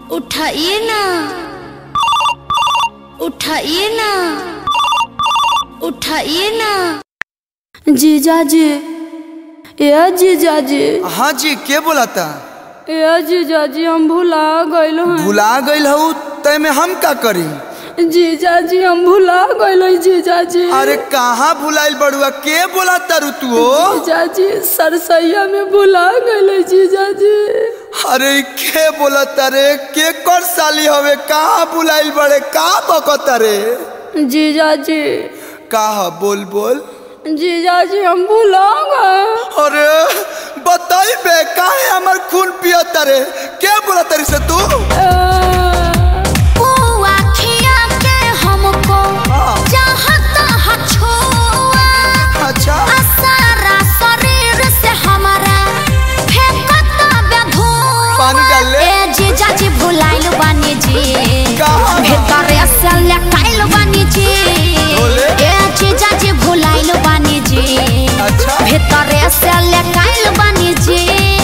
उठाइए ना उठाइए ना उठाइए ना जीजा जी ए जीजा जी हाँ जी के बोलाता ए जीजा जी हम भुला गइल हैं भुला गईल हूँ तय में हम का करी जीजा जी हम भुला गइल हैं जीजा जी अरे कहाँ भुलाइल बड़ुआ के बोला तारू तू हो जीजा जी सरसैया में भुला गइल हैं जीजा जी अरे के बोला तारे के कर साली हवे कहाँ भुलाइल बड़े का बकता रे जीजा जी कहा बोल बोल जीजा जी हम भुला गए अरे बताई बे काहे हमर खून पिया तारे के बोला तारी से तू ओ आखिया के हमको हाँ। चाहता है छुआ अच्छा आ सारा शरीर से हमारा फेंकता बे धुआं पानी डाल ले। ए जीजा जी भुलाइल बानी जी कहाँ? भीतर से लटाइल बानी जी बोले। ए जीजा जी भुलाइल बानी जी अच्छा भीतर से लटाइल बानी जी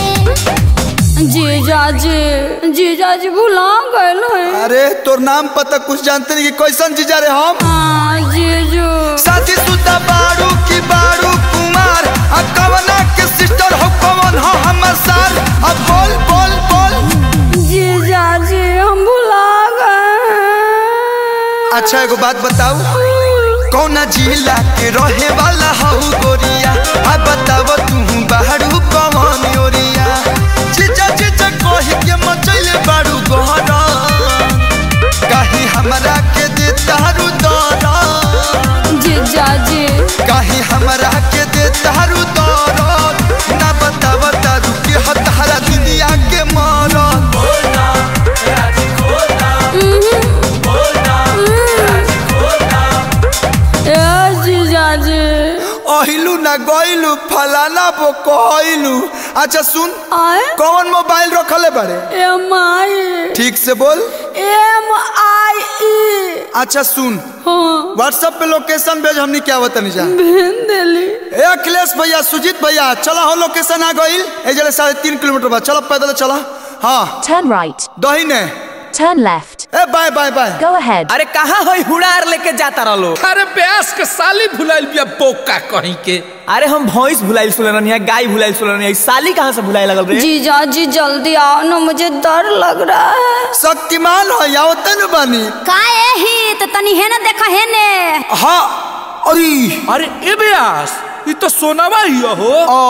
जीजा जी जीजा जी भुला गइल हैं अरे तोर नाम पता कुछ जानते नहीं कि कैसन जीजा रे हम हाँ जीजू साथी सुता बारू की बारू कुमार अब कवना के सिस्टर हो कवन हो हमर सार अब बोल बोल बोल जीजा जी हम भुला गए अच्छा एगो बात बताऊ कौना जिला के रहे वाला हऊ गोरिया अब बताव तू बाहरू कवन ओरिया जीजा जीजा कही के मचैले बारू गहरा कहीं हमरा के दे तारू दरा जीजा जी कहीं हमरा के दे तारू दरा ना बताव तारू के हतारा दुनिया के मारा ए जीजा जी अहिलू ना गइलू फलाना बो कहलू अच्छा सुन आए कौन मोबाइल रखले बारे एम आई ठीक से बोल एम आई ई अच्छा सुन हाँ व्हाट्सएप पे लोकेशन भेज हमनी क्या बता नहीं जा भेज देली ए अखिलेश भैया सुजीत भैया चला हो लोकेशन आ गइल ए जले साढ़े तीन किलोमीटर बाद चलो पैदल चला हाँ Turn right. दहीने Turn left. ए bye bye bye Go ahead. अरे कहाँ है हुड़ार लेके जाता रहो अरे प्यास के साली भुलाइल बिया बोका कहीं के अरे हम भैंस भुलाइल सुन है गाय भुलाइल सुन है साली कहाँ से भुलाए लगल रे जीजा जी जल्दी आओ ना मुझे डर लग रहा है शक्तिमान हो या न बानी काहे ही तो तनी है ना देखा है ने हाँ अरे अरे ए ब्यास ये तो सोनावा ही हो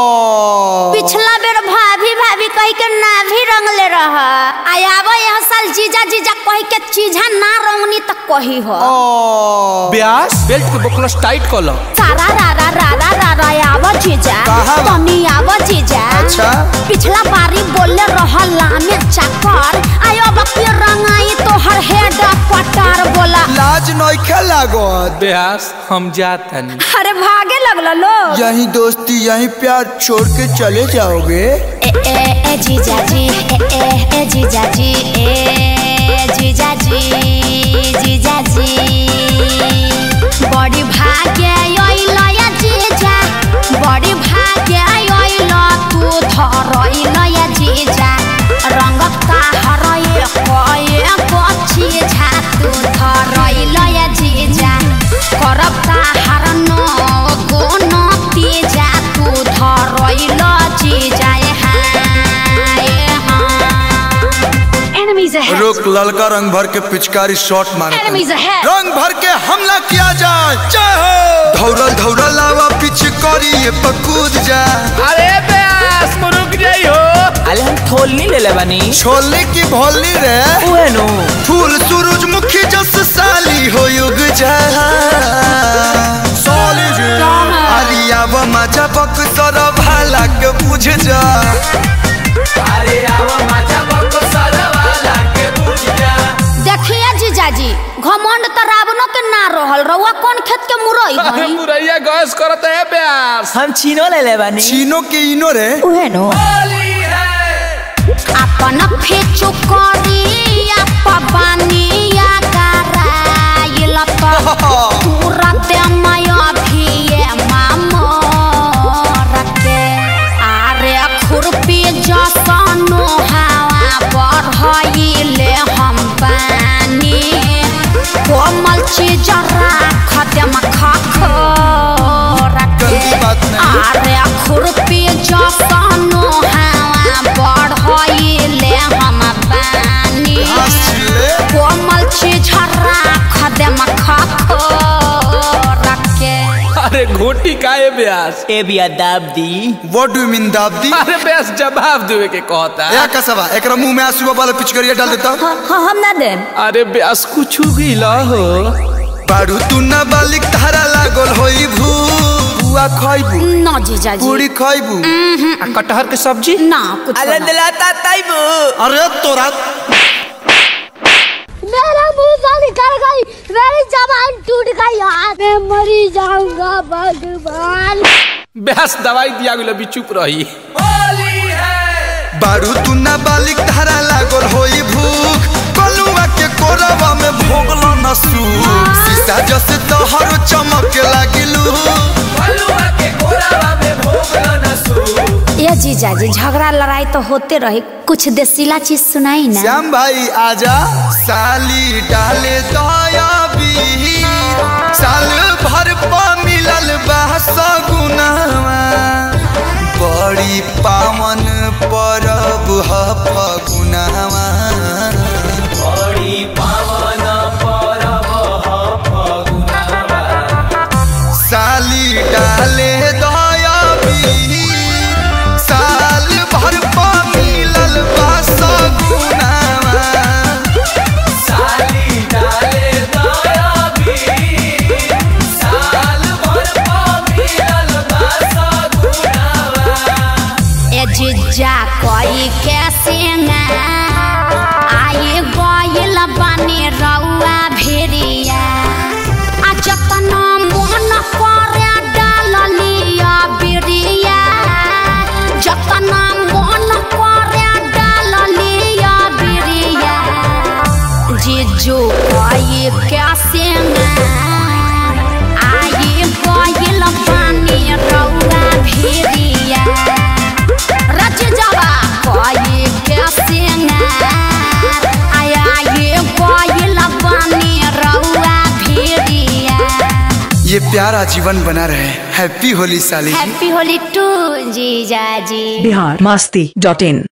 ओ पिछला बेर भाभी भाभी कही के ना भी रंगले रह आयाबो यह साल जीजा जीजा कही के चीजा ना रंगनी त कही हो ओ ब्यास बेल्ट के बकलस टाइट कर लो सारा रा रा रा रा रा रा आवा जीजा कहाँ बा? तनी आवा जीजा अच्छा। पिछला बारी बोले रहल लामे चाकर आयो बकी रंगाई तो हर हेड पटार बोला लाज नइखे लागत ब्यास हम जाता नहीं अरे भागे लगला लो यही दोस्ती यही प्यार छोड़ के चले जाओगे ए ए ए जीजा जी ए ए ए जीजा जी ए जीजा जी जीजा जी बड़ी भाग्य आइल या जीजा बड़ी भाग्य आइल तू धरइल या जीजा रंग का हरए कए पछी झा तू धरइल या जीजा करब का हरन गुण तीजा तू धरइल जीजा ए हाय हाय Enemies ahead. रोक ललका रंग भर के पिचकारी शॉट मारे Enemies ahead. रंग भर के हमला किया जाए जय हो धौरल धौरल लावा पिचकारी ये पकूद जा अरे ब्यास मुरुक जाई हो अरे हम थोलनी ले ले बनी छोले की भोली रे उहे नु फूल सूरजमुखी जस साली हो युग जा साली जी अरिया व मजा बक सर भाला के बुझ जा अरे आवा माचा बको वाला के पूछ जा देखिए जीजाजी घमंड त रावणो के ना रहल रउआ कौन खेत के मुरई अरे हई मुरैया गैस करत है ब्यास हम चीनो ले ले बनी चीनो के इनो रे उहे नो अपन फेचु करिया पबानिया कराइल त तुरंत माया भिए मामर के आरे खुरपी जसनो हवा बढ़ अरे खुरपी जसनो हवा बढ़ाइले हम बानी घास छिले कोमल चीज राख दे मखा रखे अरे घोटी काहे ब्यास ए भी अदाब दी व्हाट डू मीन दाबदी अरे ब्यास जवाब देवे के कहता या कसवा एकरा मुंह में आंसू वाला पिचकरिया डाल देता हम ना दे अरे ब्यास कुछ गिला हो बारू तू ना बालिक धारा लागल होई भू बुआ खइबू ना जीजा जी पूरी खइबू आ कटहर के सब्जी ना कुछ अल्लाह ना। दिलाता ताइबू अरे तोरा मेरा मुंह से निकल गई मेरी जबान टूट गई यार मैं मरी जाऊंगा भगवान ब्यास दवाई दिया गेलो भी चुप रही बारू तू ना बालिक धारा लागल होई भूख कलुआ के कोरवा में भोगलो न सूख सीसा जैसे तोहर चमक लागिलू बलुआ के कोरावा में भोगलो न सू ये जीजा जी झगड़ा लड़ाई तो होते रहे कुछ देसीला चीज सुनाई ना श्याम भाई आजा साली डाले दया बीर साल भर पा मिलल बा सगुनावा बड़ी पावन परब ह फगुनावा बड़ी पावन परब ह फगुनावा साली डाले दया बीर साल भर पा मिलल बा सगुनावा साली डाले दया भी साल भर पा मिलल बा सगुनावा ए जीजा कोई कैसे ना आए गइल बानी रउआ भेरिया आ जतना मन करे डाल लिया बिरिया जतना मन करे डाल लिया बिरिया जीजू कोई कैसे ना आए गइल बानी रउआ भेरिया रच जावा कोई कैसे ना आया ये कोई लबानी रउआ भेड़िया ये प्यारा जीवन बना रहे हैप्पी होली साली हैप्पी होली टू जीजा जी बिहार मस्ती डॉट इन